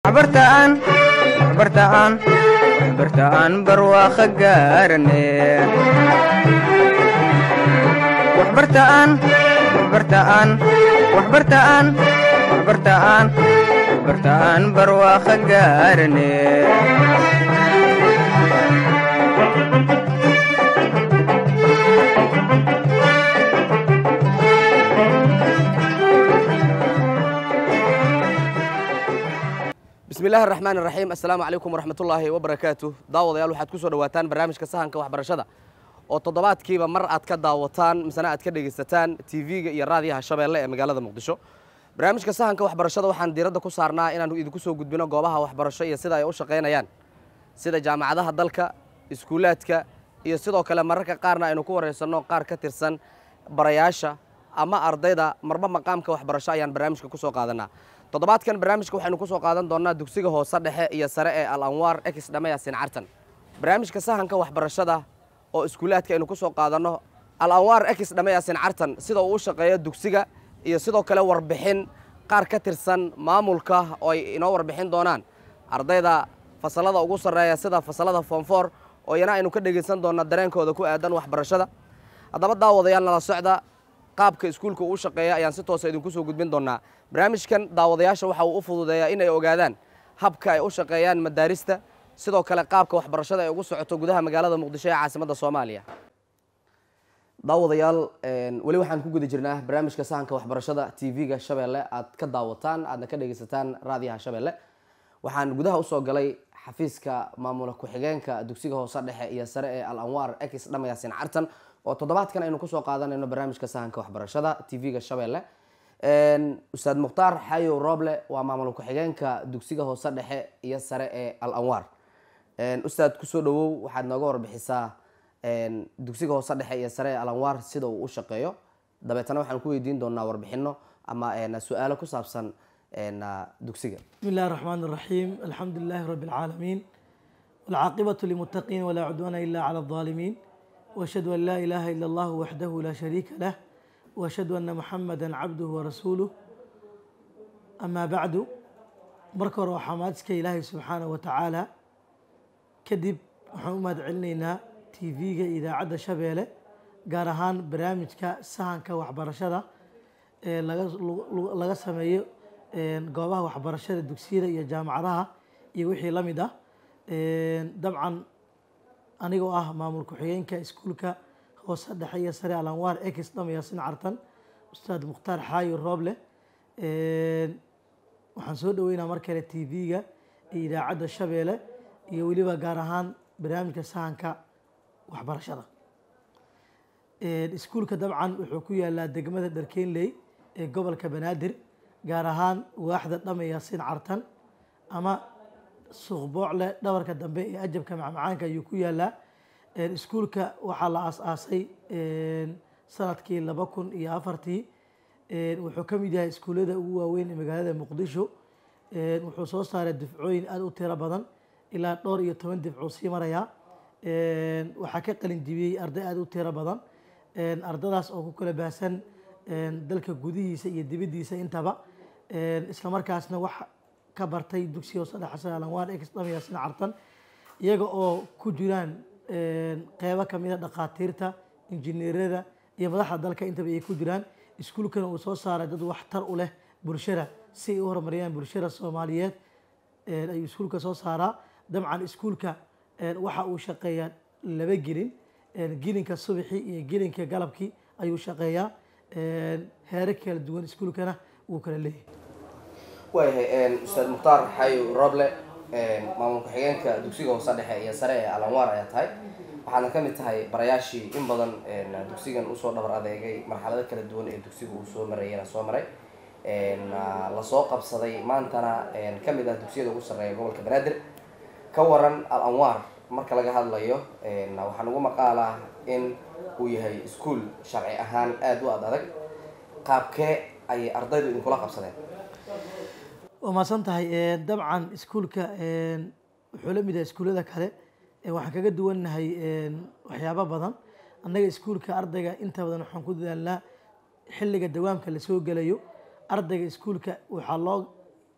waxbartaan waxbartaan waxbartaan barwaaqo gaarane waxbartaan waxbartaan waxbartaan waxbartaan waxbartaan barwaaqo gaarane bismi illaahi araxmaan iraxiim assalaamu calaykum waraxmatullaahi wabarakaatu daawadayaal waxaad ku soo dhowaataan barnaamijka sahanka waxbarashada oo toddobaadkiiba mar aad ka daawataan misena aad ka dhegaysataan tv-ga iyo raadiyaha shabeelle ee magaalada muqdisho barnaamijka sahanka waxbarashada waxaan diiradda ku saarnaa inaanu idinku soo gudbino goobaha waxbarasho iyo sida ay u shaqaynayaan sida jaamacadaha dalka iskuulaadka iyo sidoo kale mararka qaarna aynu ku waraysanno qaar ka tirsan barayaasha ama ardayda marba maqaamka waxbarasho ayaan barnaamijka ku soo qaadanaa toddobaadkan barnaamijka waxaynu ku soo qaadan doonnaa dugsiga hoose dhexe iyo sare ee al anwaar ex dhamayasin cartan barnaamijka sahanka waxbarashada oo iskuulaadka aynu ku soo qaadanno al anwaar ex dhamayasin cartan sida uu u shaqeeyo dugsiga iyo sidoo kale warbixin qaar ka tirsan maamulka oo ay inoo warbixin doonaan ardayda fasalada ugu sarreeya sida fasalada foomfoor oo iyana aynu ka dhegaysan doonna dareenkooda ku aadan waxbarashada haddaba daawadayaal nala socda qaabka iskuulka uu shaqeeya ayaan si toosa idinku soo gudbin doonnaa barnaamijkan daawadayaasha waxa uu u fududeeyaa in ay ogaadaan habka ay u shaqeeyaan madaarista sidoo kale qaabka waxbarashada ay ugu socoto gudaha magaalada muqdisho ee caasimadda soomaaliya daawadayaal weli waxaan ku guda jirnaa barnaamijka sahanka waxbarashada tv-ga shabeelle aad ka daawataan aadna ka dhegaysataan raadiyaha shabeelle waxaan gudaha usoo galay xafiiska maamula ku-xigeenka dugsiga hoose dhexe iyo sare ee al anwaar ex dhamayasin cartan oo toddobaadkan aynu kusoo qaadanayno barnaamijka sahanka waxbarashada tv-ga shabeelle ustaad mukhtaar xayow roble waa maamul ku-xigeenka dugsiga hoose dhexe iyo sare ee al anwaar ustaad kusoo dhawow waxaad nooga warbixisaa dugsiga hoose dhexe iyo sare ee al anwaar sida uu u shaqeeyo dabeetana waxaan ku weydiin doonaa warbixino ama su-aalo ku saabsan dugsiga بسم الله الرحمن الرحيم الحمد لله رب العالمين والعاقبة للمتقين ولا عدوان إلا على الظالمين وأشهد أن لا إله إلا الله وحده لا شريك له وأشهد أن محمدا عبده ورسوله أما بعد مركر وحمادك إلهي سبحانه وتعالى كدب محمد علينا تيفيga idaacadda shabeelle gaar ahaan barnaamijka sahanka waxbarashada ee laga sameeyo goobaha waxbarashada dugsiyada iyo jaamacadaha iyo wixii la mid ah dabcan anigoo ah maamul ku-xigeenka iskuulka hoose dhexe iyo sare alanwaar ex dhamayasin cartan ustaad mukhtaar xaayo rooble waxaan soo dhaweynaa mar kale t v-ga iyo idaacadda shabeelle iyo weliba gaar ahaan barnaamijka sahanka waxbarashada iskuulka dabcan wuxuu ku yaalaa degmada dharkeenley ee gobolka banaadir gaar ahaan waaxda dhamayasin cartan ama suuqboocle dhabarka dambe ee ajabka macmacaanka ayuu ku yaalaa iskuulka waxaa la aas-aasay sanadkii laba kun iyo afartii wuxuu ka mid yahay iskuullada ugu waaweyn ee magaalada muqdisho wuxuu soo saaray difcooyin aada u tiro badan ilaa dhowr iyo toban difcuu sii marayaa waxaa ka qalin jibiyey arday aada u tiro badan ardadaas oo ku kala baahsan dalka gudihiisa iyo dibaddiisa intaba isla markaasna wax ka bartay dugsiga hoose dhexe alanwaan ex dhamayasin cartan iyaga oo ku jiraan qeybo kamida dhakhaatiirta injineerada iyo madaxda dalka intaba ay ku jiraan iskuulkana uu soo saaray dad waxtar u leh bulshada si ay u horumariyaan bulshada soomaaliyeed ayuu iskuulka soo saaraa dabcan iskuulka waxa uu shaqeeyaa laba gelin gelinka subaxii iyo gelinka galabkii ayuu shaqeeyaa heere kala duwan iskuulkana wuu kala leeyahay waayahay ustaad mukhtaar xayow roble maamul ku-xigeenka dugsiga hoose dhexe iyo sare ee alanwaar ayaa tahay waxaadna ka mid tahay barayaashii in badan dugsigan usoo dhabar adeegay marxalado kala duwan ee dugsiga uu soo marayana soo maray lasoo qabsaday maantana ka mid ah dugsiyada ugu sarreeya gobolka banaadir ka waran al anwaar marka laga hadlayo waxaa lagu maqaalaa in uu yahay iskuol sharci ahaan aada u ad adag qaabkee ayay ardaydu idinkula qabsadeen waa maasan tahay dabcan iskuulka wuxuu la mid yahay iskuullada kale waxaan kaga duwannahay waxyaabo badan annaga iskuulka ardayga inta badan waxaan ku dadaalnaa xilliga dawaamka lasoo gelayo ardayga iskuulka waxaa loo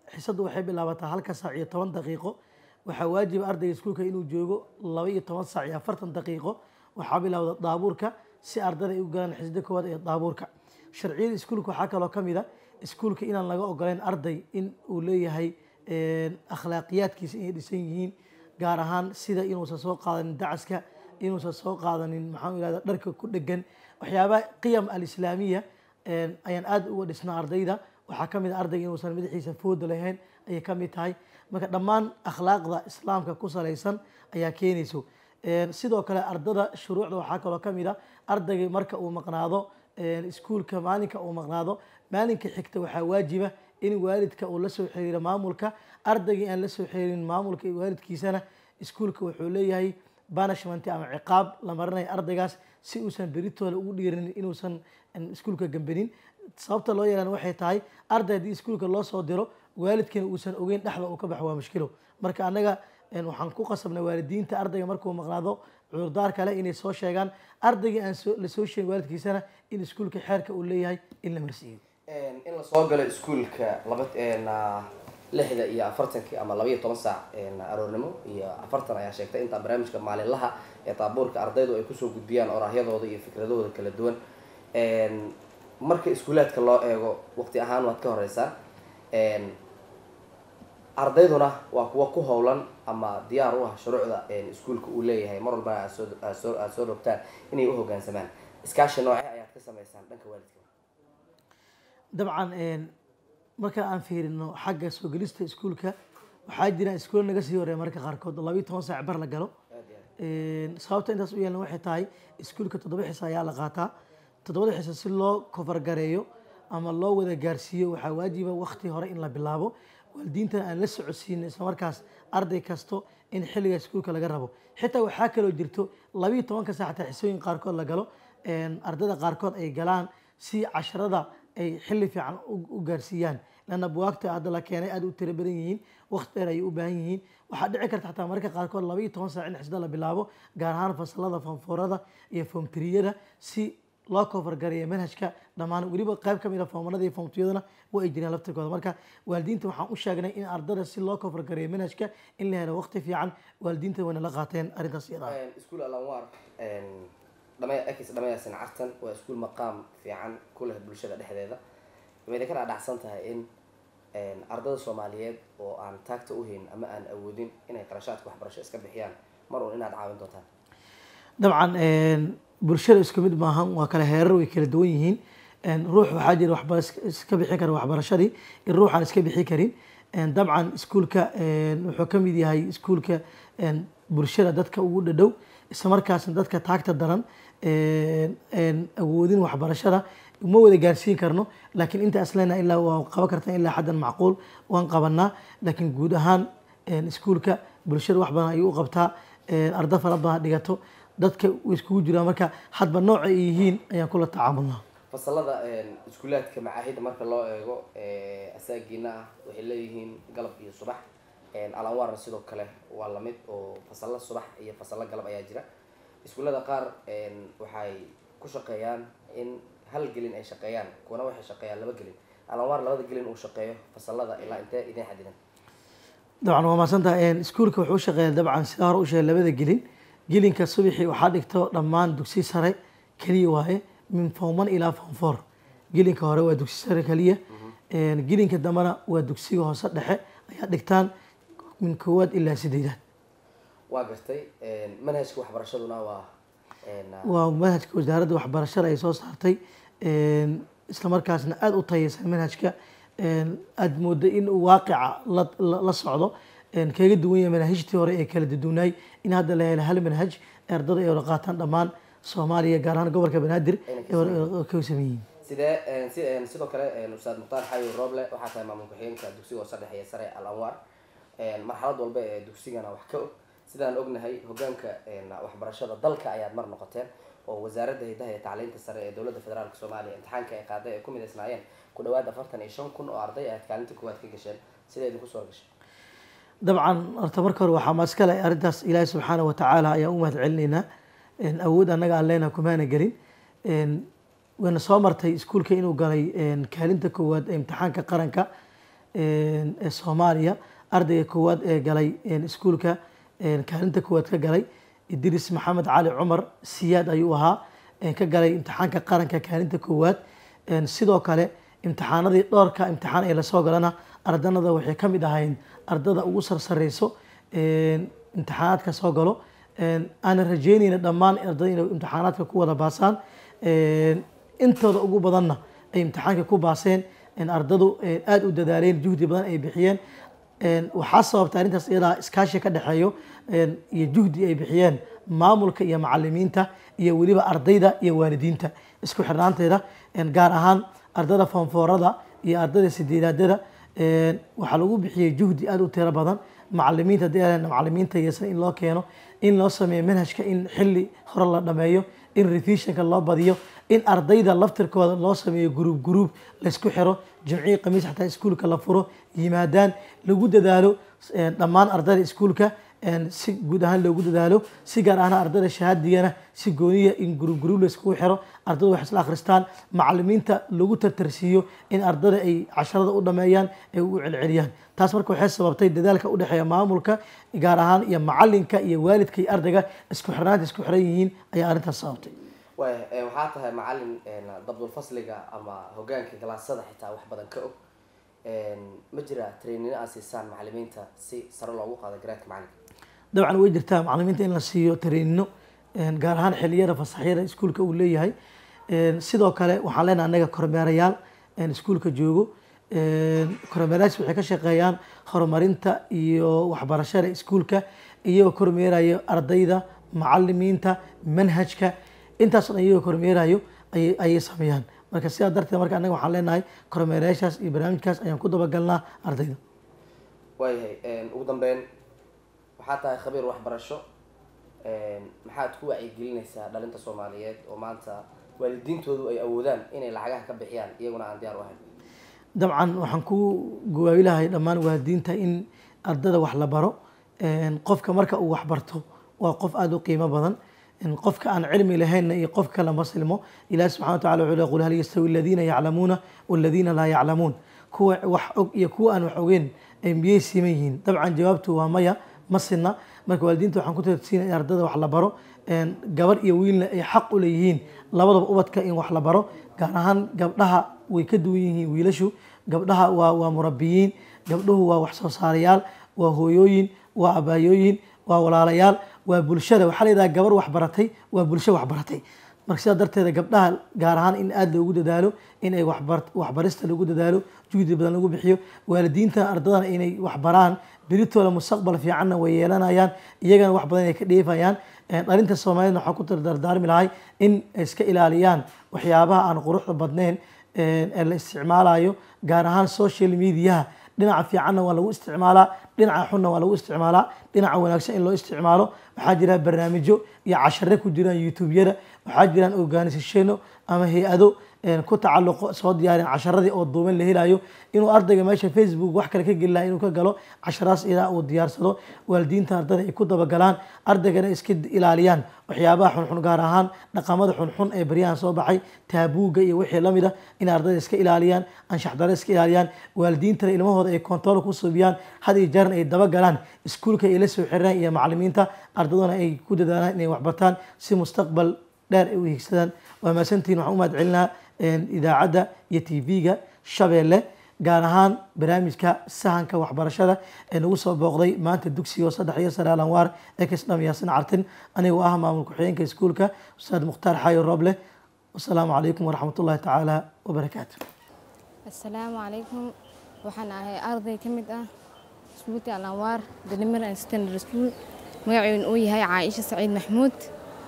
xisaddu waxay bilaabataa halka saac iyo toban daqiiqo waxaa waajiba ardayga iskuulka inuu joogo laba iyo toban saac iyo afartan daqiiqo waxaa bilowda daabuurka si ardada ay u galaan xisda koowaad ee daabuurka sharciyada iskuulka waxaa kaloo ka mid a iskuulka inaan laga ogoleyn arday in uu leeyahay akhlaaqiyaadkiisa inay dhisan yihiin gaar ahaan sida inuusan soo qaadanin dacaska inuusan soo qaadanin maxaan irahda dharka ku dhegan waxyaabaha qiyam alislaamiya ayaan aad uga dhisnaa ardayda waxaa ka mid a ardayga inuusan madaxiisa fooda lahayn ayay ka mid tahay marka dhammaan akhlaaqda islaamka ku salaysan ayaa keenayso sidoo kale ardada shuruucda waxaa kaloo ka mid a ardayga marka uu maqnaado iskuulka maalinka uu maqnaado maalinka xigta waxaa waajiba in waalidka uu la soo xiriiro maamulka ardaygii aan la soo xiriirin maamulka iyo waalidkiisana iskuulka wuxuu leeyahay banishment ama ciqaab la marinayo ardaygaas si uusan beritooda ugu dhiirin inuusan iskuulka gambanin sababta loo yeelan waxay tahay arday haddii iskuulka loo soo diro waalidkana uusan ogeyn dhexda uu ka baxo waa mushkilo marka annaga waxaan ku qasabnay waalidiinta ardayga markuu maqnaado cudurdaar kale inay soo sheegaan ardaygii aan la soo sheegin waalidkiisana in iskuulka xeerka uu leeyahay in la marsiiyo in la soo galo iskuulka laba lixda iyo afartankii ama labaiyo toban saac aroornimo iyo afartan ayaa sheegtay intaa barnaamijka maalinlaha ee taabuurka ardaydu ay kusoo gudbiyaan oraahyadooda iyo fikradahooda kala duwan marka iskuulaadka loo eego waqti ahaan waad ka horeysaan ardayduna waa kuwa ku howlan ama diyaar u ah shuruucda iskuulka uu leeyahay mar walbana aad soo rogtaan inay u hogaansamaan iskaashi noocee ayaad ka sameysaan dhanka waalidka dabcan marka aan fiirino xagga soo gelista iskuulka waxaa jira iskuul naga sii horeeya marka qaarkood labayo toban saac bar la galo sababta intaas u yeelna waxay tahay iskuulka toddoba xisa ayaa la qaataa toddobada xisa si loo kofargareeyo ama loo wada gaarsiiyo waxaa waajiba wakti hore in la bilaabo waalidiintana aan la socodsiino islamarkaas arday kasto in xilliga iskuulka laga rabo xitaa waxaa kaloo jirto labayo tobanka saac xataa xisooyin qaarkood la galo ardayda qaarkood ay galaan si casharada ay xilli fiican u gaarsiiyaan lanna buwaagta hadda la keenay aad u tiro badan yihiin waqti dheer ayay u baahan yihiin waxaa dhici karta xataa mararka qaarkood laba iyo toban saac in xisda la bilaabo gaar ahaan fasalada foomfoorada iyo foomtiriyada si loo kofargareeyo manhajka dhammaan weliba qayb ka mid a foomanada iyo foomtiyadana waa ay jireen laftirkooda marka waalidiinta waxaan u sheegnay in ardada si loo kofargareeyo manhajka in la helo waqti fiican waalidiinta wayna la qaateen arrintaas iyada iskuul alanwar ekis dhamayaasin cartan waa iskuul maqaam fiican ku leh bulshada dhexdeeda mayna ka dhaadhacsan tahay in ardada soomaaliyeed oo aan taagta u hayn ama aan awoodin inay qarashaadka waxbarasho iska bixiyaan mar un inaad caawin doontaan dabcan bulshada isku mid maahan waa kale heerar way kala duwan yihiin ruux waxaa jira waxba iska bixin kara waxbarashadii in ruuxaan iska bixi karin dabcan iskuulka wuxuu ka mid yahay iskuulka bulshada dadka ugu dhadhow isla markaasna dadka taagta daran awoodin waxbarashada uma wada gaarsiin karno laakiin inta aslena ilaa waa qaban kartaa ilaa xaddan macquul waan qabanaa laakiin guud ahaan iskuulka bulshada wax badan ayuu u qabtaa arda fara badan dhigato dadka way iskugu jiraan marka hadba nooca ay yihiin ayaan kula tacaamulnaa fasalada iskuulaadka macaahidda marka loo eego asaagiina ah waxay leeyihiin galab iyo subax alanwarna sidoo kale waa lamid oo fasalo subax iyo fasalo galab ayaa jira iskuullada qaar waxay ku shaqeeyaan in hal gelin ay shaqeeyaan kuwana waxay shaqeeyaan laba gelin alanwar labada gelin uu shaqeeyo fasalada ilaa intee idin xadidan dabcan waa mahadsantaha iskuulka wuxuu shaqeeya dabcan sidaa hore u sheegay labada gelin gelinka subaxii waxaa dhigto dhammaan dugsi sare keliya waaye min form one ilaa form four gelinka hore waa dugsi sare keliya gelinka dambena waa dugsiga hoose dhexe ayaa dhigtaan min koowaad ilaa sideedaad waa gartay manhajka waxbarashaduna waa waa manhajka wasaaradda waxbarashada ay soo saartay isla markaasna aada u tayeysan manhajka aada mooda in uu waaqica la socdo kaga duwan yahay manahijtii hore ee kala dudunaay in hadda la helo hal manhaj ee ardada ay wada qaataan dhammaan soomaaliya gaar ahaan gobolka banaadir ka sameeyihiin sidee si sidoo kale ustaad mukhtaar xayo rooble waxaa tahay maamul ku-xigeenka dugsiga hoose dhexe ee sare al anwar marxalad walba ee dugsigana wax ka og sidaan ognahay hogaanka waxbarashada dalka ayaad mar noqoteen oo wasaaradda hidaha iyo tacliinta sare ee dowladda federaalk soomaaliya imtixaanka ay qaaday ay ku midaysnaayeen ku dhawaad afartan iyo shan kun oo arday aad kaalinta koowaad ka gasheen sidee idinku soo gashay dabcan horta marka hore waxaa maaskale arrintaas ilaahi subxaana wa tacaala ayaan u mahad celinaynaa awood annaga aan leenaha kumaana gelin wayna soo martay iskuulka inuu galay kaalinta koowaad ee imtixaanka qaranka ee soomaaliya ardayga koowaad ee galay iskuulka kaalinta koowaad ka galay idris maxamed cali cumar siyaad ayuu ahaa ka galay imtixaanka qaranka kaalinta koowaad sidoo kale imtixaanadii dhowrka imtixaan ee lasoo galana ardanada waxay ka mid ahayn ardada ugu sarsareyso imtixaanaadka soo galo aanan rajeynayna dhammaan ardada inay imtixaanaadka ku wada baasaan intooda ugu badanna ay imtixaanka ku baaseen ardadu aada u dadaaleen juhdi badan ay bixiyeen waxaa sababta arrintaas iyadaa iskaashi ka dhexeeyo iyo juhdi ay bixiyeen maamulka iyo macalimiinta iyo weliba ardayda iyo waalidiinta isku xirnaanteeda gaar ahaan ardada foonfoorada iyo ardada sideedaadada waxaa lagu bixiyey juhdi aada u tiro badan macalimiinta hadii aan macalimiinta yeesan in loo keeno in loo sameeyo manhajka in xilli hore la dhameeyo in revisionka loo badiyo in ardayda laftirkooda loo sameeyo gruub gruub laysku xiro jimcihii khamiis xataa iskuulka la furo yimaadaan lagu dadaalo dhammaan ardayda iskuulka si guud ahaan loogu dadaalo si gaar ahna ardayda shahaadigana si gooniya in gruub gruub layskugu xiro ardayda wax isla akhristaan macalimiinta lagu tartarsiiyo in ardayda ay casharada u dhameeyaan ay u celceliyaan taas marka waxay sababtay dadaalka u dhexeeya maamulka gaar ahaan iyo macalinka iyo waalidka iyo ardayga isku xirnaanta isku xiran yihiin ayaa arrintaas sababtay waaya waxaa tahay macalin dabdulfasliga ama hogaanka galaasada xitaa wax badan ka og ma jira trainino aad siisaan macalimiinta si sare loogu qaado garaadka macalinka dabcan way jirtaa macalimiinta in la siiyo trainino gaar ahaan xiliyada fasaxyada iskuulka uu leeyahay sidoo kale waxaan leenahay anaga kormeerayaal iskuulka joogo kormeerayaas waxay ka shaqeeyaan horumarinta iyo waxbarashada iskuulka iyagoo kormeerayo ardayda macalimiinta manhajka intaas dhan iyagoo kormeerayo ayay sameeyaan marka sidaa darteed marka anaga waxaan leenahay kormeerayaashaas iyo barnaamijkaas ayaan ku dabagalnaa ardayda waayahay ugu dambeyn waxaa tahay khabiir waxbarasho maxaad ku wacyigelinaysaa dhalinta soomaaliyeed oo maanta waalidiintoodu ay awoodaan inay lacagaha ka bixiyaan iyaguna aan diyaar u ahayn dabcan waxaan ku gawaabilahay dhammaan waalidiinta in ardada wax la baro qofka marka uu waxbarto waa qof aada u qiimo badan qofka aan cilmi lahaynna iyo qofka lama silmo ilahi subxana wa tacala wuxuu le qul hal yastawi aladiina yaclamuuna waladiina laa yaclamuun kuwa wax og iyo kuwa aan wax ogeyn miyay siman yihiin dabcan jawaabtu waa maya ma sinna marka waalidiinta waxaan ku tarsiinaya in ardada wax la baro gabar iyo wiilna ay xaq u leeyihiin labadaba ubadka in wax la baro gaar ahaan gabdhaha way ka duwan yihiin wiilashu gabdhaha waa waa murabiyiin gabdhuhu waa wax soo saarayaal waa hooyooyin waa abaayooyin waa walaalayaal waa bulshada waxaa layidhaha gabar waxbaratay waa bulsho waxbaratay marka sidaa darteeda gabdhaha gaar ahaan in aada loogu dadaalo in ay waxbarista lagu dadaalo juhdi badan lagu bixiyo waalidiinta ardadana inay waxbaraan beritooda mustaqbal fiicanna way yeelanayaan iyagana wax badan ay ka dheefayaan dhalinta soomaaliyedna waxaa ku dardaarmi lahay in ay iska ilaaliyaan waxyaabaha aan quruxda badnayn ee la isticmaalayo gaar ahaan social mediaha dhinaca fiicanna waa lagu isticmaalaa dhinaca xunna waa lagu isticmaalaa dhinaca wanaagsan in loo isticmaalo waxaa jira barnaamijyo iyo cashare ku jiraan youtube-yada waxaa jiraan organisatiano ama hay-ado ku tacalluqo soo diyaareen casharadii oo duuban la helayo inuu ardayga meesha facebook wax kale ka geli laha inuu ka galo casharaas idaa uu diyaarsado waalidiinta ardada ay ku dabagalaan ardaygana iska ilaaliyaan waxyaabaha xunxun gaar ahaan dhaqamada xunxun ee baryahan soo baxay taabuuga iyo wixii lamid a in ardayda iska ilaaliyaan anshaxdaro iska ilaaliyaan waalidiintana ilmahooda ay kontarool ku subiyaan had iyo jeeran ay dabagalaan iskuulka ay la soo xiraan iyo macalimiinta ardaduna ay ku dadaalaan inay waxbartaan si mustaqbal dheer ay u higsadaan waa maasantihin waxaan u mahad celinaa idaacadda iyo tv-ga shabeelle gaar ahaan barnaamijka sahanka waxbarashada ee nagu soo booqday maanta dugsiga oo saddex iyo sare alanwaar ee kasdham yaasin cartin anigoo ah maamul ku-xigeenka iskuulka ustaad mukhtaar xaayo rooble wasalaamu calaykum waraxmat ullahi tacaala wabarakaatu assalaamu calaykum waxaan ahay arday ka mid ah iskuulka alanwaar dalimir and standard school magaceedu uu yahay caaisha saciid maxmuud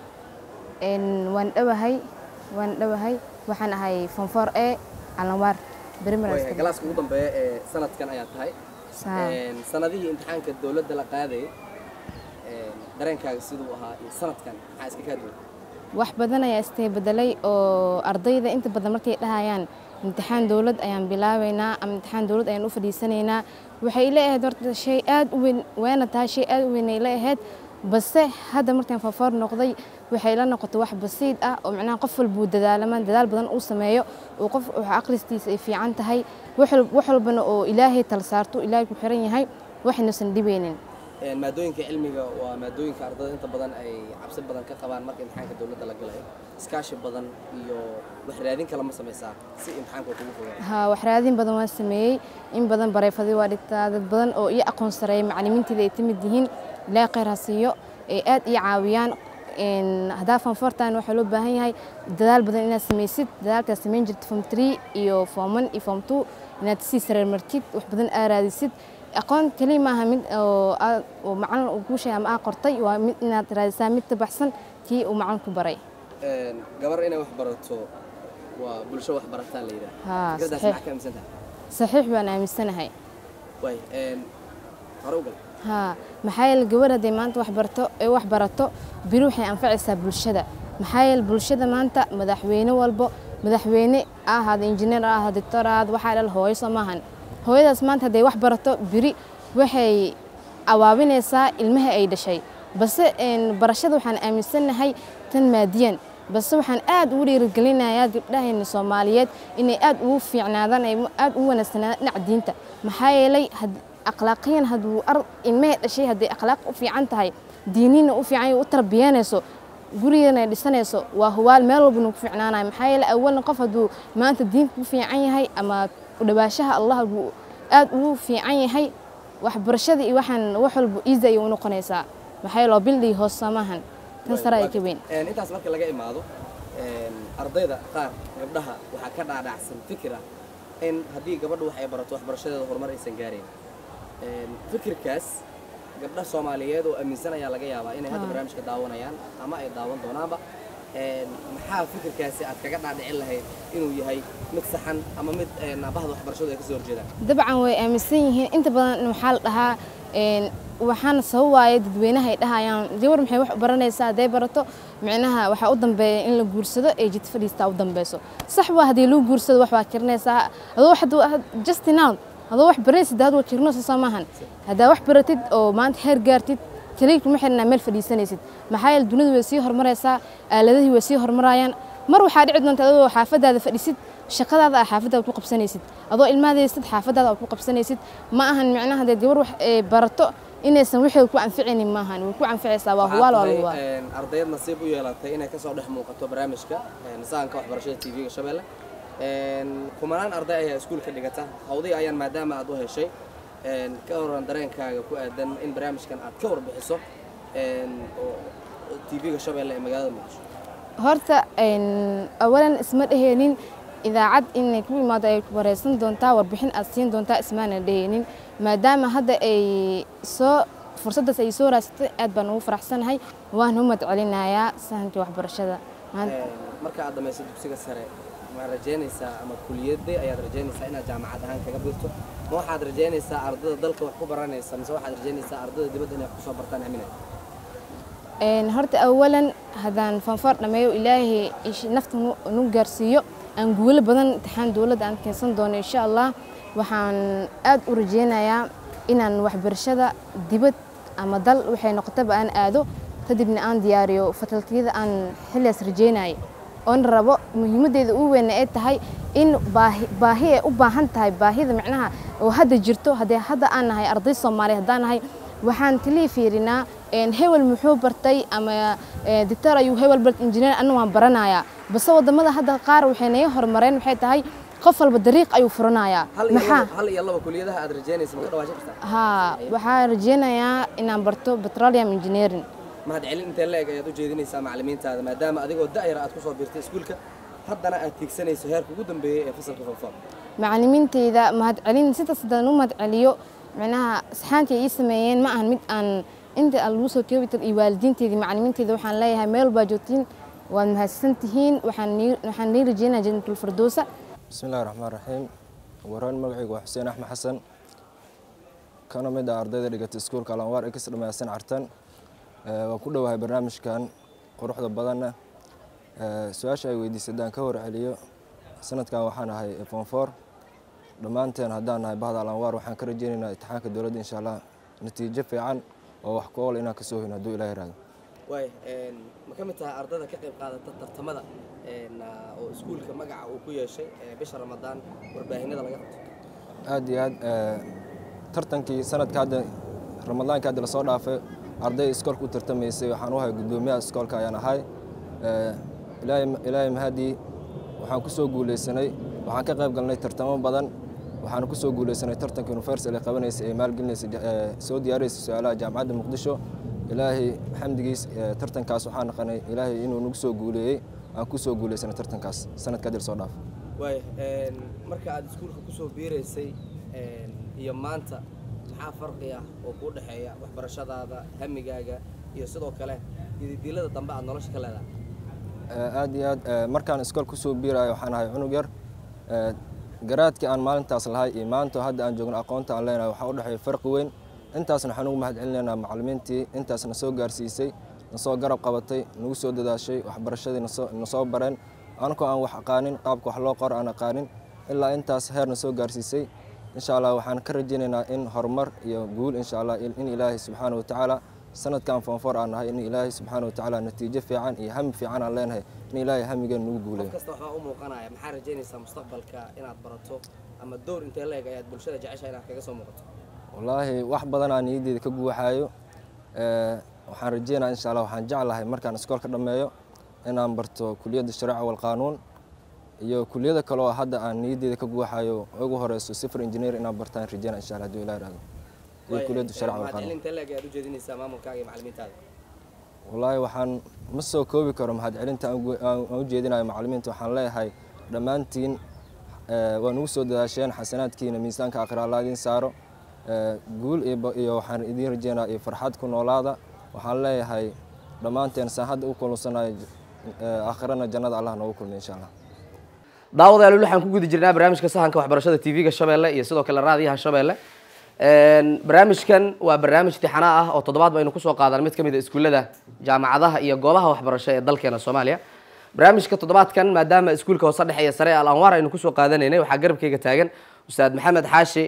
waan dhawahay waan dhawahay waxaan ahay fonfor e alanwaar galaaska ugu dambeeya ee sanadkan ayaa tahay sanadihii imtixaanka dowladda la qaadayay dareenkaaga siduu ahaa iyo sanadkan maxaa iska kaa duwan wax badan ayaa istay bedelay oo ardayda inta badan markay dhahayaan imtixaan dowlad ayaan bilaabaynaa ama imtixaan dowlad ayaan u fadhiisanaynaa waxay la ahayd horta shay aad u weyn waana tahay shay aad u weyn ay la ahayd balse hadda markaan faafoor noqday waxay la noqotay wax basiid ah oo macnaha qof walbuu dadaalamaan dadaal badan uu sameeyo oo qof wax aqristiisa ay fiican tahay wax wal- wax walbana oo ilaahay tal saarto ilaahay ku xiran yahay waxaynuusan dhibeynin Een, maadooyinka cilmiga waa maadooyinka ardayda inta badan ay cabsi badan ka qabaan marka imtixaanka dowladda la galayo iskaashi badan iyo wax raadin kale ma samaysaa si imtixaanka uu kugu fogaado haa wax raadin badan waan sameeyey in badan bareefadii waa dhigtaa dad badan oo iyo aqoon sareeya macallimiinteeda ay timid yihiin ilaahay khayr ha siiyo ay aad ii caawiyaan Een, haddaa fanfortan waxaa loo baahan yahay dadaal badan inaad samaysid dadaalkaad samayn jirta form three iyo form one iyo form two inaad sii sareer martid wax badan aa raadisid aqoon keliya maaha mid oo aad- oo macallin uu kuu sheegay ama aa qortay waa mid inaad raadisaa mid ka baxsan kii uu macallin ku baray Een, gabar inay wax barato waa bulsho wax barataa la yidhaha Haa, fikradaas saxiix. maxaa ka aaminsan tahay saxiix baan aaminsanahay waay een, hore u gal haa maxaa yeele gabar hadday maanta wax barto ee wax barato biri waxay anfacaysaa bulshada maxaa yeele bulshada maanta madaxweyne walbo madaxweyne ha ahaado injineer ha ahaado doctor ha ahaado waxaa dhal hooyo soo maahan hooyadaas maanta hadday wax barato biri waxay awaabinaysaa ilmaha ay dhashay balse een, barashada waxaan aaminsanahay tan maadiyan balse waxaan aad ugu dhiirigelinayaa gabdhahayna soomaaliyeed inay aad ugu fiicnaadaan ay aad ugu wanaagsanaadaan dhinaca diinta maxaa yeelay had- akhlaaqiyan hadduu ar ilmahee dhashay hadday akhlaaq u fiican tahay diinina u fiican yahay, u tarbiyanayso gurigeena ay dhisanayso waa huwaal meel walbana ku fiicnaanayo maxaa yeelay awalna qof hadduu maanta diinta ku fiican yahay ama u dhawaashaha allah hadduu aad ugu fiican yahay waxbarashada iyo waxaan wax walba easy ayay u noqonaysaa maxaa yeele waa bildii hoos samahan tan sare ay ka weyn Een, intaas marka laga imaado een, ardayda qaar gabdhaha waxaa ka dhaadhacsan fikir ah in haddii gabadhu wax ay barato waxbarashadeeda horumar aysan gaarayn Een, fikirkaas gabdha soomaaliyeed oo aaminsan ayaa laga yaabaa inay hadda barnaamijka daawanayaan ama ay daawan doonaanba Een, maxaa fikirkaasi aad kaga dhaadhicin lahayd inuu yahay mid saxan ama mid een, bahda waxbarashadu ay kasoo horjeedaan dabcan way aaminsan yihiin inta badan waxaa la dhahaa een, waxaana sabab waaye dadweynaha ay dhahayaan gabar maxay wax u baranaysaa hadday barato micnaha waxaa u dambeeya in la guursado ee jid fadhiistaa u dambeyso sax waa haddii lagu guursado wax waa kirinaysaa adoo wax hadduu- just now adoo wax baranaysid hadda waa kirinaysa soo maahan haddaa wax baratid oo maanta heer gaartid kaliya kuma xirnaa meel fadhiisanaysid maxaa yeele dunidu way sii horumaraysaa aaladihii way sii horumarayaan mar waxaa dhici doonta adoo xaafadaada fadhisid shaqadaada aa xaafadaada ku qabsanaysid adoo ilmaadaysid xaafadaada aad ku qabsanaysid ma ahan micnaha dee gabar wax ee barato inaysan wixii ku anficaynin maahan way ku anficaysaa waa huwaal waa lagu waa Een, ardayad nasiib u yeelatay inay kasoo dhex muuqato barnaamijka een, sahanka waxbarashada tv-ga shabeelle Een, kumanaan arday ayaa iskuulka dhigata hawdii ayaan maadaama aad u heshay een, ka horan dareenkaaga ku aadan in barnaamijkan aad ka warbixiso een, oo tv-ga shabeelle ee magaalada muqdisho horta een, awalan isma dheheenin idaacad inay ku imaado ay wareysan doontaa warbixin aad siin doontaa ismaana dheheenin maadaama hadda ay soo fursaddaas ay soo raadsatay aad baan ugu faraxsanahay waan u madcelinayaa sahankii waxbarashada maanta Een, marka aad dhamayso dugsiga sare ma rajaynaysaa ama kuliyadee ayaad rajaynaysaa inaad jaamacad ahaan kaga birto ma waxaad rajaynaysaa ardada dalka wax ku baranaysa mise waxaad rajaynaysaa ardada dibadda inay wax kusoo bartaan aminay Een, horta awalan haddaan fanfoor dhameeyo ilaahay ish- nafta nu- nu gaarsiiyo aan guulo badan imtixaan dowladda aan keensan doono insha allah waxaan aad u rajeynayaa inaan waxbarashada dibad ama dal waxay noqotaba aan aado kadibna aan diyaariyo fatalkiyada aan xilligaas rajeynayay oon rabo muhiimaddeeda ugu weyn ay tahay in baahi baahi ay u baahan tahay baahida micnaha oo hadda jirto haddii hadda aan nahay arday soomaaliya haddaan nahay waxaan kaliya fiirinaa een, hebel muxuu bartay ama ee, doctor ayuu hebel bartay injineer anu waan baranayaa base wadamada hadda qaar waxay naga horumareen waxay tahay qof walba dariiq ayuu furanayaa hal iyo maxaa laba- hal iyo laba kuliyadaha aad rajaynaysa ma ka dhawaashan kartaa haa waxaan rajeynayaa inaan barto petroleum engineering mahad celin intee la-eg ayaad u jeedinaysaa macallimiintaada maadaama adigoo da'yara aad kusoo birtay iskuulka haddana aad tiigsanayso heerka ugu dambeeyey ee fasalka fonfon macallimiintayda mahadcelin sidaas haddaan u mahadceliyo micnaha saxaantii ay ii sameeyeen ma ahan mid aan inta aan lagu soo koobi karo iyo waalidiinteydii macallimiinteyda waxaan leeyahay meel baa joogtiin waad mahadsan tihiin waxaan nii- waxaan nii rajeynayaa jannatul firdowsa بسم الله الرحمن الرحيم waraan magacaygu waa xuseen axmed xasan kana mid ah ardayda dhigata iskuulka alanwaar ee kasii dhammaysan cartan Eh, waan ku dhowahay barnaamijkan quruxda badanna Eh, su-aasha ay weydiisay haddaan ka warceliyo sanadkan waxaan ahay fon four dhammaanteen haddaan nahay bahda alanwaar waxaan ka rajeynaynaa imtixaanka dowladda insha allah natiijo fiican oo wax ku ool inaan kasoo hoyno hadduu ilaah yiraahdo waay ma ka mid tahay ardayda ka qayb qaadata tartamada oo iskuulka magaca uu ku yeeshay bisha ramadaan warbaahinada laga qabto aad iyo aad tartankii sanadka hadda ramadaanka hadda lasoo dhaafay arday iskoolka u tartamaysay waxaan u ahay guddoomiyaha iskoolka ayaan ahay ilaahay mahadii waxaan ku soo guuleysanay waxaan ka qayb galnay tartamo badan waxaan ku soo guuleysanay tartanka universal ee qabanaysa ee maalgelinaysa soo diyaaraysa su-aalaha jaamacadda muqdisho ilaahay xamdigiis tartankaas waxaan naqanay ilaahay inuu nagu soo guuleeyey aan ku soo guuleysanay tartankaas sanadka hadda lasoo dhaafay waay marka aad iskuulka kusoo biiraysay iyo maanta maxaa farqi ah oo kuu dhexeeya waxbarashadaada hamigaaga iyo sidoo kale dilada dambe aad nolosha ka leedahay aad iyo aad markaan iskool kusoo biirayo waxaan ahay cunug yar garaadkii aan maalintaas lahay iyo maanta hadda aan joogno aqoonta aan leenahay waxaa u dhexeeya farqi weyn intaasna waxaan ugu mahad celinaynaa macallimiintii intaas na soo gaarsiisay na soo garab qabatay nagu soo dadaashay waxbarashadii na soo bareen anakoo aan wax aqaanin qaabka wax loo qoro aan aqaanin ilaa intaas heer na soo gaarsiisay insha allah waxaan ka rajaynaynaa in horumar iyo guul insha allah in ilaahay subxaana wa tacaala sanadkan foonfoor aan nahay in ilaahay subxaana wa tacaala natiijo fiican iyo hami fiican aan leenahay in ilaahay hamigeen nagu guuleeyo kasta waxaa u muuqanaya maxaa rajaynaysaa mustaqbalka inaad barato ama dowr intee leeg ayaad bulshada jeceshahay inaad kaga soo muuqato wallaahi wax badan aan niyaddeeda ka guuxaayo waxaan rajeynaya insha allah waxaan jeclahay markaan iskoolka dhammeeyo inaan barto kuliyadda shareeca walqaanuun iyo kuliyada kale oo hadda aan niyaddeeda ka guuxayo ugu horeyso sifir engineer inaan bartaan rajeynaya insha allah hadduu ilaah ihahdo iyo kuliyadda shareeca walqaanuun intee leeg ayaad u jeedinaysaa maamulkaaga iyo macallimiintaada wallaahi waxaan ma soo koobi karo mahadcelinta aan u jeedinayo macallimiinta waxaan leeyahay dhammaantiin waa nugu soo dadaasheen xasanaadkiina miisaanka akhira allah idiin saaro guul iyo waxaan idiin rajeynaa iyo farxad ku noolaada waxaan leeyahay dhammaanteen saan hadda u kulunsanayo aakhirana jannada allah noogu kulmiy insha allah daawadayaal waxaan ku guda jirnaa barnaamijka sahanka waxbarashada tv-ga shabeelle iyo sidoo kale raadiyaha shabeelle barnaamijkan waa barnaamij tixana ah oo toddobaad baynu kusoo qaadan mid ka mid a iskuullada jaamacadaha iyo goobaha waxbarasho ee dalkeena soomaaliya barnaamijka toddobaadkan maadaama iskuulka hoose dhexe iyo sare al anwaar aynu kusoo qaadanaynay waxaa garabkeyga taagan ustaad maxamed xaashi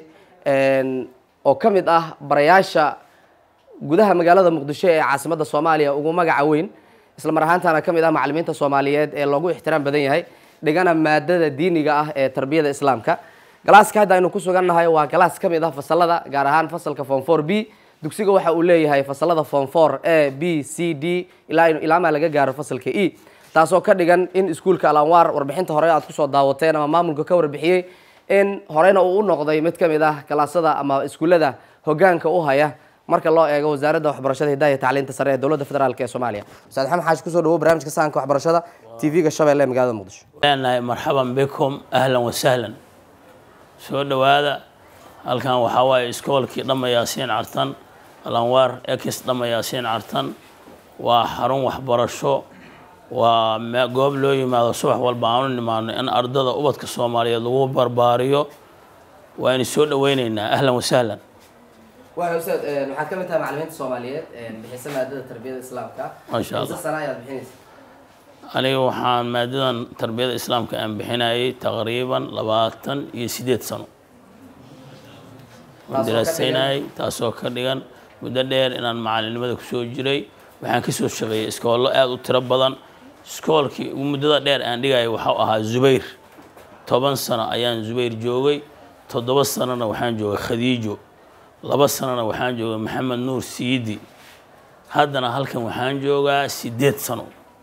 oo ka mid ah barayaasha gudaha magaalada muqdisho ee caasimadda soomaaliya ugu magaca weyn isla mar ahaantaana ka mid ah macallimiinta soomaaliyeed ee loogu ixtiraam badan yahay dhigana maadada diiniga ah ee tarbiyada islaamka galaaska hadda aynu ku sugannahay waa galaas ka mid ah fasalada gaar ahaan fasalka form four b dugsiga waxa uu leeyahay fasalada form four a b c d ilaa ilaamaa laga gaaro fasalka e taasoo ka dhigan in iskuulka alanwaar warbixinta hore aad kusoo daawateen ama maamulka ka warbixiyey in horeyna uu u noqday mid ka mid ah galaasada ama iskuullada hogaanka u haya marka loo eego wasaaradda waxbarashada hidaha iyo tacliinta sare ee dowladda federaalk ee soomaaliya ustaad maxamed xaashi kusoo dhawow barnaamijka sahanka waxbarashada tv-ga shabeelle ee magaalada muqdisho leenahay marxaban bikum ahlan wasahlan soo dhowaada halkan waxaa waaye iskoolkii dhamma yaasiin cartan alanwaar ex dhamma yaasiin cartan waa xarun waxbarasho waa goob loo yimaado subax walba aanu nimaano in ardada ubadka soomaaliyeed lagu barbaariyo waaynu soo dhoweyneynaa ahlan wasahlan waay ustaad waxaad ka mid tahay macallimiinta soomaaliyeed bixisa maadada tarbiyada islaamka Masha Allah. Imisa sana ayaad bixinaysa aniga waxaan maadadan tarbiyada islaamka aan bixinayay taqriiban labaatan iyo sideed sano Taasoo waan ka daraasaynayay taasoo ka dhigan muddo dheer inaan macalinimada kusoo jiray waxaan kasoo shaqeeyey iskoollo aada u tiro badan iskoolkii ugu muddada dheer aan dhigayay waxau ahaa zubayr toban sano ayaan zubayr joogay toddoba sanona waxaan joogay khadiijo laba sanona waxaan joogay maxamed nuur siidi haddana halkan waxaan joogaa sideed sano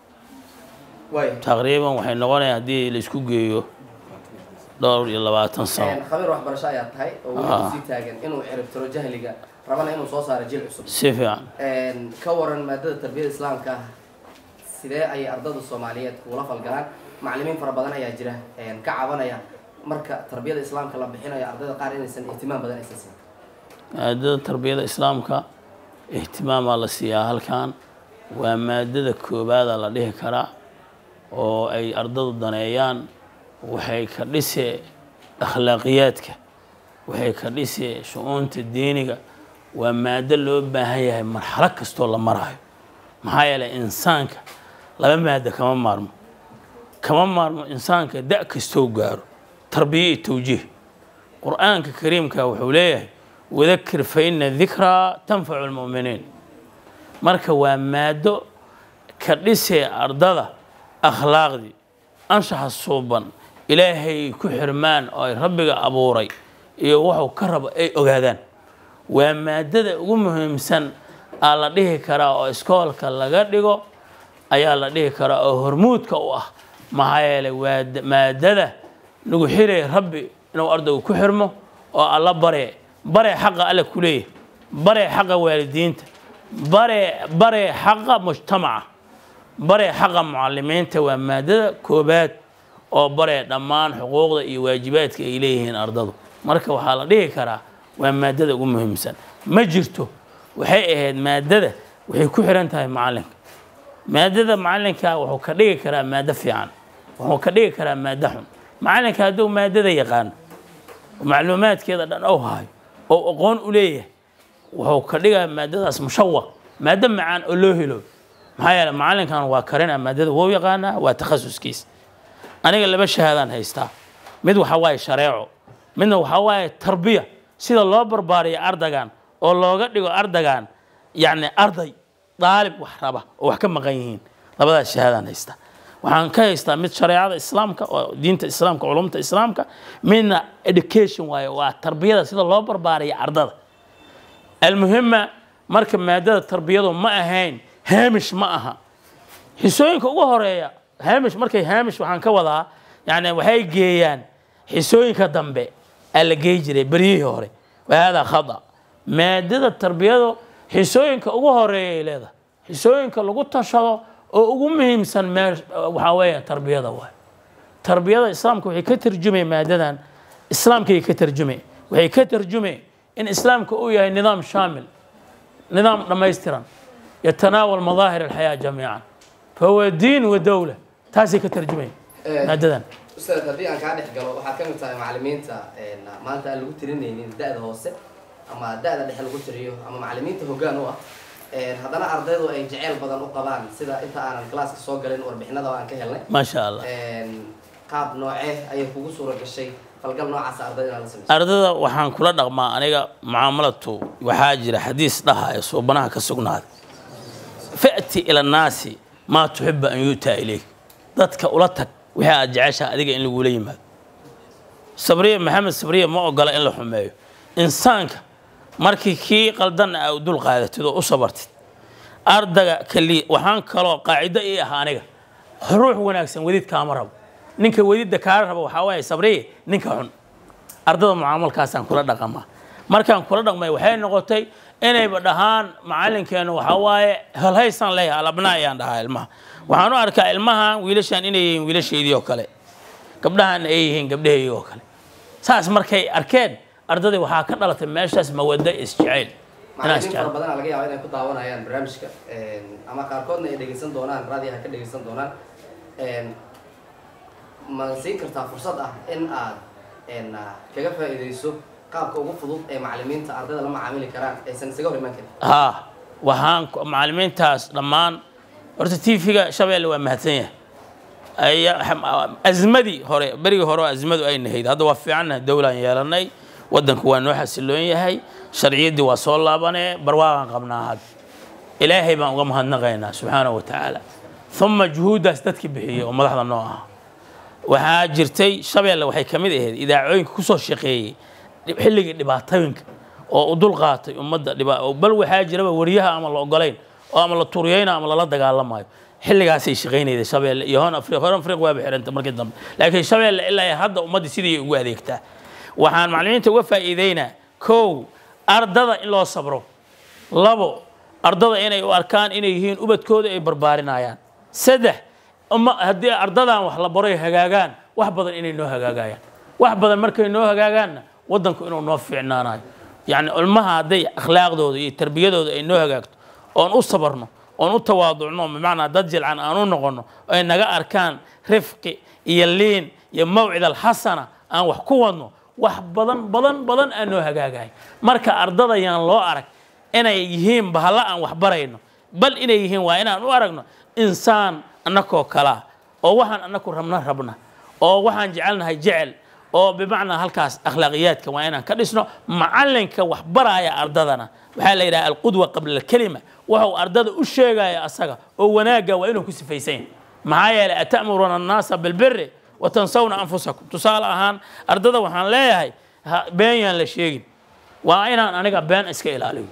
waay taqriiban waxay noqonaya haddii la isku geeyo dhowr iyo labaatan sano khabiir waxbarasho ayaad tahay oo weli Ah. kusii taagan inuu ciribtiro jahliga rabana inuu soo saaro jil cusub si fiican ka waran maadada tarbiyada islaamka sidee ayay ardada soomaaliyeed kugula falgalaan macallimiin fara badan ayaa jira ka cabanaya marka tarbiyada islaamka la bixinayo ardayda qaar inaysan ihtimaam badan aysan siin maadada tarbiyada islaamka ihtimaamaa la siiyaa halkan waa maadada koobaada la dhihi karaa oo ay ardadu daneeyaan waxay ka dhisee akhlaaqiyaadka waxay ka dhisee shu-uunta diiniga waa maado loo baahan yahay marxalo kastoo la marayo maxaa yeelay insaanka laba maado kama maarmo kama maarmo insaanka da kastoo gaaro tarbiya iyo tawjiih qur-aanka kariimka wuxuu leeyahay wadakir fa ina dikraa tanfacu lmu'miniin marka waa maado ka dhisee ardada akhlaaqdii anshaxa suuban ilaahay ku xirmaan oo ay rabbiga abuuray iyo wuxuu ka rabo ay ogaadaan waa maadada ugu muhiimsan aa la dhihi karaa oo iskoolka laga dhigo ayaa la dhihi karaa oo hormuudka u ah maxaa yeelay waa da- maadada nagu xiraya rabbi inuu ardaygu ku xirmo oo alla bare bare xaqa alle ku leeyahay bare xaqa waalidiinta bare bare xaqa mujtamaca bare xaqa mucalimiinta waa maadada koobaad oo bare dhammaan xuquuqda iyo waajibaadka ay leeyihiin ardadu marka waxaa la dhihi karaa waa maadada ugu muhiimsan ma jirto waxay ahayd maadada waxay ku xiran tahay macalinka maadada macalinka wuxuu ka dhigi karaa maado fiican wuxuu ka dhigi karaa maado xun macalinka hadduu maadada yaqaano oo macluumaadkeeda dhan ou hayo oo aqoon u leeyahay wuxuu ka dhigaa maadadaas mushawaq maado macaan oo loo helo maxaa yeele macalinkan waa karina maadada wou yaqaanaa waa takhasuskiisa aniga laba shahaadaan haystaa mid waxa waaye shareeco midna waxa waaye tarbiya sida loo barbaariyo ardagan oo looga dhigo ardagan yacni arday daalib wax raba oo wax ka maqan yihiin labadaas shahaadaan haystaa waxaan ka haystaa mid shareecada islaamka oo diinta islaamka culumta islaamka midna education waaye waa tarbiyada sida loo barbaariyo ardada almuhima marka maadada tarbiyadu ma ahayn haamish ma aha xisooyinka ugu horeeya haamish markay haamish waxaan ka wadaa yani waxay geeyaan xisooyinka dambe aa la geey jiray beryihii hore wahada khada maadada tarbiyadu xisooyinka ugu horeeyay leedahay xisooyinka lagu tashado oo ugu muhiimsan mee waxaa weeye tarbiyada waay tarbiyada islaamka waxay ka tarjumay maadadan islaamkay ka tarjumay waxay ka tarjumay in islaamka uu yahay nidaam shaamil nidaam dhammaystiran yatanaawal madaahir alxayaa jamiican fahuwa diin wa dowla taasay ka tarjumay maadadan ustaad haddii aan kaa dhex galo waxaad ka mid tahay macalimiinta maanta aan lagu tirinaynin da-da hoose ama da-da dhexe lagu tiriyo ama macalimiinta hoggaan u ah haddana ardaydu ay jeceyl badan u qabaan sida inta aanan classka soo galin warbixinada aan ka helnay maasha allah qaab noocee ayay kugu suura gashay falgal noocaasa ardayda inaad la samayso ardada waxaan kula dhaqmaa aniga mucaamalatu waxaa jira xadiis dhaha ee suubanaha ka sugnaaday fa'ti ila annaasi maa tuxibu an yu'taa ilayk dadka ula tag wixii aad jeceshaha adiga in lagula yimaado sabriya maxamed sabriya ma ogola in la xumeeyo insaanka markii kii qaldan aa u dul qaadatid oo u sabartid ardaga kali waxaan kaloo qaacido ii ah aniga ruux wanaagsan wedid kaama rabo ninka wedidda kaala rabo waxaa waaye sabriye ninka xun ardada mucaamalkaasaan kula dhaqamaa markaan kula dhaqmay waxay noqotay inayba dhahaan macalinkeenu waxaa waaye halhaysaan leeyahay alabnaa ayaan dhahaa ilmaha waxaan u arkaa ilmaha wiilashaan inay yihiin wiilashaydii oo kale gabdhahan ay yihiin gabdhahaygii oo kale saas markay arkeen ardadii waxaa ka dhalatay meeshaas mawado isjeceyl inaan macalimiin fara isjecel badan laga yaaba inay ku daawanayaan barnaamijka ama qaarkoodna ay dhegeysan doonaan raadiyaha ka dhegeysan doonaan ma siin kartaa fursad ah in aad kaga faa'iidayso qaabka ugu fudud ee macalimiinta ardayda la macaamili karaan aysan isaga hor imaan karin haa waxaan ku- macalimiintaas dhammaan horta tv-ga shabeelle waa mahadsan yahay Aya- xam- azmadii hore berigii hore oo azmadu ay nahayd hadda waa fiicannahay dowlaan yeelanay waddanku waa noo xasiloon yahay sharciyaddii waa soo laabanee barwaaqaan qabnaa had ilaahay baan uga mahadnaqaynaa subxaanahu wa tacaala uma juhuuddaas dadkii bixiyey oo madaxda noo ah waxaa jirtay shabeelle waxay ka mid ahayd idaacooyinka kusoo shaqeeyey dhib- xilligii dhibaatooyinka oo u dul qaatay ummadda dhiba oo bal waxaa jiraba wariyaha ama la ogolayn oo ama la turiyeyna ama lala dagaalamayo xilligaasay shaqaynayday shabeelle iyo hon afri hon afriq waaba xiranta markii dambe laakiin shabeelle ilaa iyo hadda ummaddii sidii ugu adeegtaa waxaan macallimiinta uga faa'iideynaa kow ardada in loo sabro labo ardada inay u arkaan inay yihiin ubadkooda ay barbaarinayaan saddex uma haddii ardadan wax la baroy hagaagaan wax badan inay noo hagaagayaan wax badan markay noo hagaagaanna waddanku inuu noo fiicnaanayo yacni ilmaha hadday akhlaaqdooda iyo tarbiyadooda ay noo hagaagto oon u sabarno oon u tawaaducno bimacnaa dad jilcan aan u noqono ay naga arkaan rifqi iyo liin iyo mawcid alxasana aan wax ku wadno wax badan badan badan aan noo hagaagahay marka ardada yaan loo arag inay yihiin bahalla aan wax barayno bal inay yihiin waa inaan u aragno insaan annakoo kalaa oo waxaan annaku rabna rabna oo waxaan jecelnahay jecel oo bimacnaa halkaas akhlaaqiyaadka waa inaan ka dhisno macalinka wax baraya ardadana waxaa la yidhaha alqudwa qabla alkelima wuxuu ardada u sheegaya asaga oo wanaagga waa inuu ku sifaysan yahay maxaa yeelay ata'muruuna annaasa bilbiri wa tansawna anfusakum tusaale ahaan ardada waxaan leeyahay ha- been yaan la sheegin waa inaan aniga been iska ilaaliyo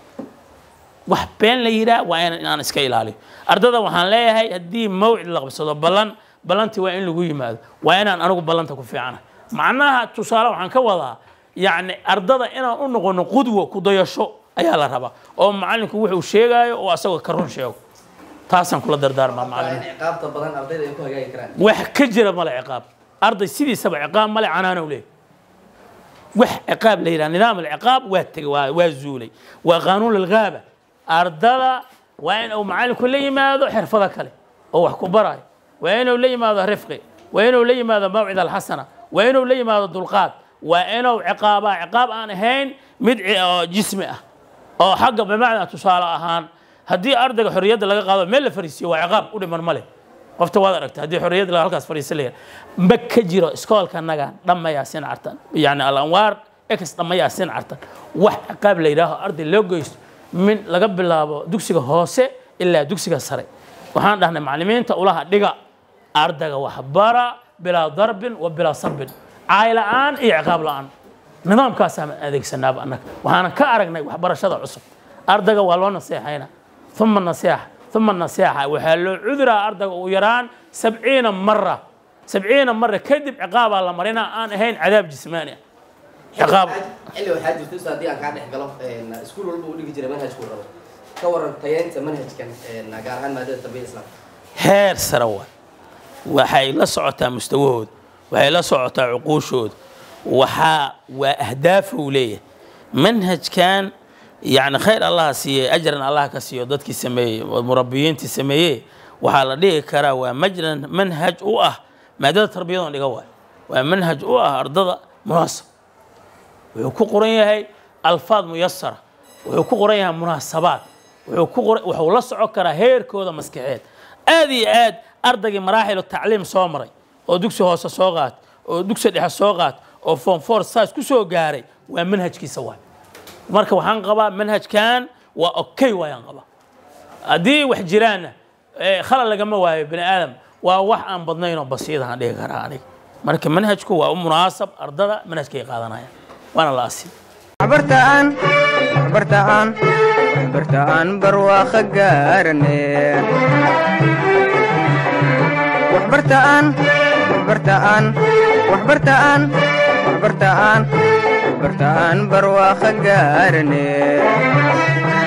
wax been la yidhaah waa in inaan iska ilaaliyo ardada waxaan leeyahay haddii mawcid la qabsado ballan ballantii waa in lagu yimaado waa inaan anigu ballanta ku fiicana macnaha tusaale waxaan ka wadaa yacni ardada inaan u noqono qudwo ku dayasho ayaa la rabaa oo macalinku wuxuu sheegaayo oo asagoo ka run sheego taasaan kula dardaarmaa macalimiin ciqaabta badan ardayda ay ku hagaagi karaan wax ka jira male ciqaab arday sidiisaba ciqaab male canaanow leeyahy wax ciqaab la yidhaha nidaam alciqaab waa tegey waa waa zuulay waa qaanuun lilgaaba ardada waa in uu macalinku la yimaado xirfado kale oo wax ku barayo waa inuu la yimaado rifqi waa inuu la yimaado mawcid alxasana waa inuu la yimaado dulqaad waa inuu ciqaabaa ciqaab aan ahayn mid ci- oo jismi ah oo xagga bimacnaa tusaale ahaan haddii ardayga xorriyadda laga qaado meel la fariisiyo waa ciqaab u dhiman male qofta waad aragta haddii xorriyadda laga halkaas fariisan layaa ma ka jiro iskoolka naga dhammayaa sin cartan yani alanwaar ex dhammayaa sin cartan wax ciqaab la yidhaaho arday loo geysto min laga bilaabo dugsiga hoose ilaa dugsiga sare waxaan dhahnay macallimiinta ulaha dhiga ardayga waxbara bilaa darbin wa bilaa sarbin caay la'aan iyo ciqaab la'aan nidaamkaasaan adeegsanaaba annaga waxaanan ka aragnay waxbarashada cusub ardayga waa loo naseexayna uma nasiixa uma nasiixa waxaa loo cuduraa ardayga ugu yaraan sabciina mara sabciina mara kadib ciqaabaa la marinaa aan ahayn cadaab jismaani ah ciqaab xilli waxaa jirta ustaad haddii aan kaa dhex galo iskuul walba uu dhigi jiray manhajkuu rabo ka waran tayeynta manhajkan gaar ahaan maadada tarbiyada islaamka heer sare waay waxay la socotaa mustawahooda waxay la socotaa cuquushooda waxaa waa ahdaaf uu leeyahay manhajkan yani khayr allah siiye ajran allah ka siiyo dadkii sameeyey oo murabiyiintii sameeyey waxaa la dhihi karaa waa majran manhaj u ah maadada tarbiyadoon dhiga waay waa manhaj u ah ardada munaasab wuxuu ku qoran yahay alfaad muyasara wuxuu ku qoran yahay munaasabaad wuxuu ku qoran wuxuu la socon karaa heerkooda maskaxeed aad iyo aad ardaygii maraaxilu tacliim soo maray oo dugsi hoose soo qaat oo dugsi dhexe soo qaat oo form four saas ku soo gaaray waa manhajkiisa waay marka waxaan qabaa manhajkan waa okay waayaan qabaa haddii wax jiraanna eh, khalal lagama waayo bani aadam waa wax aan badnayn oo basiidahan dhihi karaa aniga marka manhajku waa u munaasab ardada manhajkay qaadanayaan waana la asi waxbartaan waxbartaan waxbartaan barwaaqo gaarane waxbartaan waxbartaan waxbartaan waxbartaan waxbartaan barwaaqo gaarane